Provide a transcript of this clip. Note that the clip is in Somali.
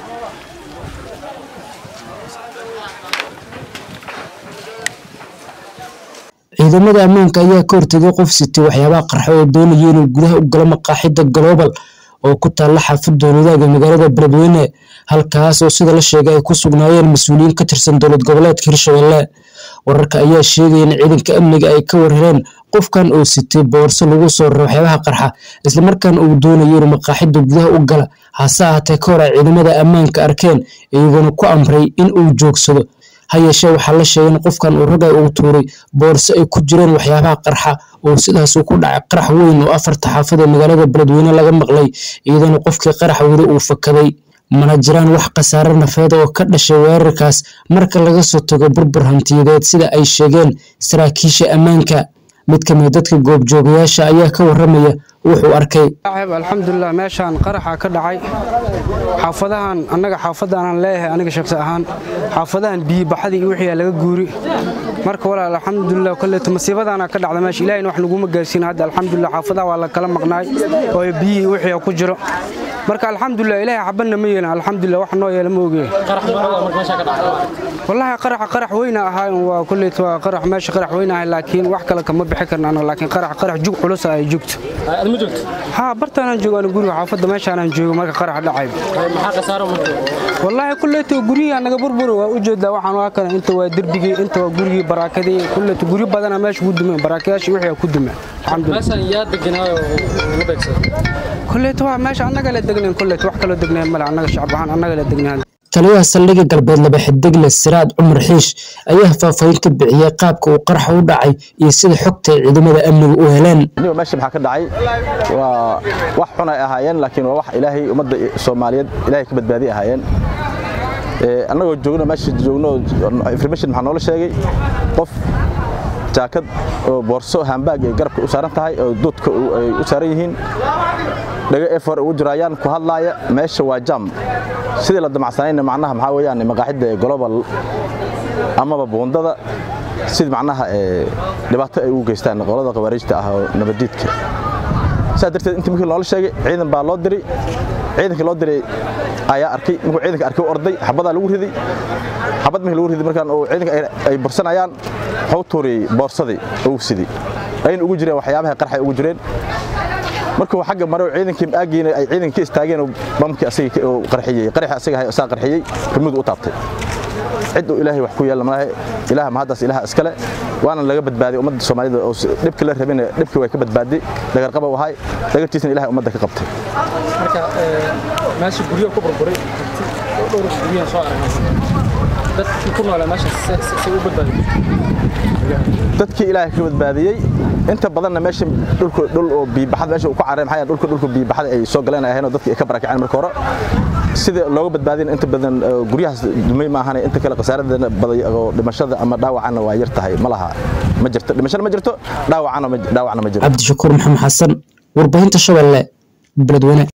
ciidamada ammaanka ayaa ka hortegay qof sitay waxyaabaha qarxa oo doonaya inuu gudaha u galo maqaaxida global oo ku taalla xaafadda wadaaga magaalada beledweyne halkaas oo sida la sheegay ay ku sugnaayeen mas-uuliyiin ka tirsan dowlad goboleedka hirshabelle wararka ayaa sheegaya in ciidanka amniga ay ka warareen qofkan oo sitay boorso lagu soo raray waxyaabaha qarxa islamarkaana uu doonayo inuu maqaaxida gudaha u gala hase ahaatee ka hor ay ciidamada ammaanka arkeen iyagoona ku amray in uu joogsado ha yeeshee waxaa la sheegay in qofkan uu ragay uu tuuray boorso ay ku jireen waxyaabaha qarxa oo sidaasuu ku dhacay qarax weyn oo afarta xaafad ee magaalada beledweyne laga maqlay iyadoona qofkii qaraxa weli uu fakaday mana jiraan wax khasaare nafeed oo ka dhashay weerarkaas marka laga soo tago burbur hantiyadeed sida ay sheegeen saraakiisha ammaanka mid ka mid dadka goobjoogayaasha ayaa ka waramaya wuxuu arkay alxamdulilah meeshaan qaraxa ka dhacay xaafadahan annaga xaafadaanaan leeyahay aniga shaqsi ahaan xaafadahan biyibaxadii iyo wixii laga guuri marka walaal alxamdulilah kolleeto masiibadaana ka dhacda meesha ilahayna wax naguma gaarsiin hadda alxamdulilah xaafadaha waa la kala maqnaay oo biyihii wixii ku jiro marka alxamdulilah ilaahay xabanna ma yeelin alxamdulilah wax noo yeela ma ogeen wallahi qaraxa qarax weyna ahaa waa kolleeto waa qarax meesha qarax weyna ahay laakiin wax kale kama bixi karna anaga laakiin qarax qarax jug culus ay joogto haa bartaanaan joogo ana guriga xaafadda meeshaanaan joogo marka qarax dhacay wallaahi kulleeto guryihii anaga burbur waa u jeedaa waxaan waa kale inta waa derbigii inta waa gurigii baraakadii kulleeto guryo badana meesha ku dumeen baraakadayaashii wixii ku dumeen kulleeto waa meesha annaga la degnayn kulleeto wax kaloo degnayn male annaga shacab ahaan annaga la degnayn taliyaha saldhigga galbeed laba xidigle siraad cumar xiish ayaa faahfaahin ka bixiyey qaabka uu qaraxa u dhacay iyo sida xogta ay ciidamada amniga u heleen meesha maxaa ka dhacay waa wax xun ay ahaayeen laakiin waa wax ilaahay ummadda soomaaliyeed ilaahay ka badbaadi ahaayeen annagoo joogno meesha joogno information maxaa noola sheegay qof jaakad oo boorso hambaag ay garabka u saaran tahay oo duudka ay u saaran yihiin dhago efor ugu jiraayaan ku hadlaaya meesha waa jam sidii la damacsanayna macnaha maxaa weeyaan maqaaxidda global amaba buundada sida macnaha dhibaato ay ugu geystaan qolada khawaariijta ah oo nabadiidka sidaa darteed intii markii loola sheegay ciidan baa loo diray ciidankii loo diray ayaa arkay markuu ciidanka arkay u orday xabadaa lagu riday xabad markii lagu riday markaan oo ciidanka ay bursanayaan wuxuu tuuriyey boorsadii ugu sidii ayna ugu jireen waxyaabaha qarxay ugu jireen markuu xagga maro ciidankii aagiina ay ciidanka ka istaageen bamkii asaga oo qarxiyey qaraxi asaga ahay asaa qarxiyey rimadu u taabtay cid uu ilaahay wax ku yeelan malaha ilaaha mahaddaas ilaaha iskale waana laga badbaaday ummadda soomaalida oo dhibka la rabina dhibkii way ka badbaaday dhagarqaba u ahay dhagartiisna ilahay ummadda ka qabtay marka meesha guryo ku burburay dhowr guryahan soo aragnay dadkii ku noolaa meesha say u badbaadiyey dadkii ilaahay ka badbaadiyey inta badanna meesha dhulka dhul oo biibaxada meesha uu ku carray maxaa dhulka dhulka biibaxada ay soo galeen ay ahayn oo dadkii ay ka barakaceen marka hore sida looga badbaadin inta badan guryahaas dumay ma ahane inta kale khasaaradana baday oo dhimashada ama dhaawacana waa yar tahay ma laha ma jirto dhimashada ma jirto dhaawacana dhaawacna ma jiro cabdishakuur maxamed xasan warbaahinta shabeelle beledweyne